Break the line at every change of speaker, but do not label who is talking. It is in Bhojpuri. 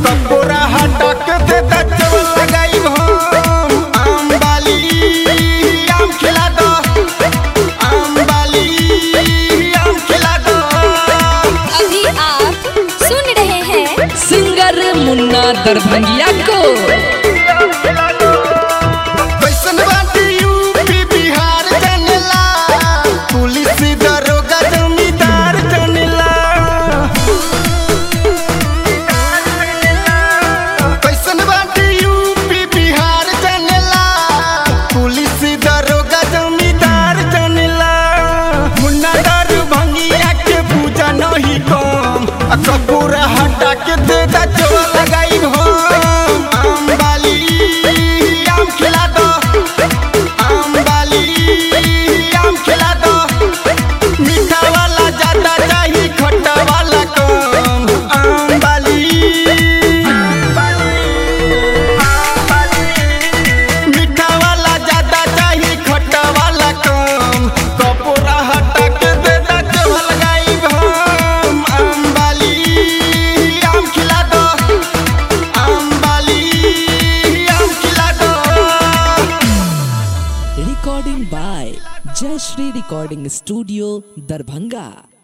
कपूरा हटक दे दचव लगाई हम आम बाली आम खिला दो आम बाली आम खिला दो
अभी आप सुन रहे हैं
सिंगर मुन्ना दरभंगिया को
कैसन बाटी यूपी बिहार जनेला पुलिस दरोगा जमींदार जनेला कैसन बाटी यूपी बिहार जनेला पुलिस दरोगा जमींदार जनेला मुन्ना दरभंगिया के पूजा नहीं कम आ कपूरा हटा के दे दा चोला लगाई हम आम बाली आम खिला दो आम बाली आम खिला दो मीठा वाला ज्यादा चाही खट्टा वाला कम आम बाली मीठा वाला ज्यादा चाही खट्टा वाला कम कपूरा हटा के दे दा चोला लगाई हम आम बाली आम खिला दो आम बाली आम खिला दो
रिकॉर्डिंग बाय जय श्री रिकॉर्डिंग स्टूडियो दरभंगा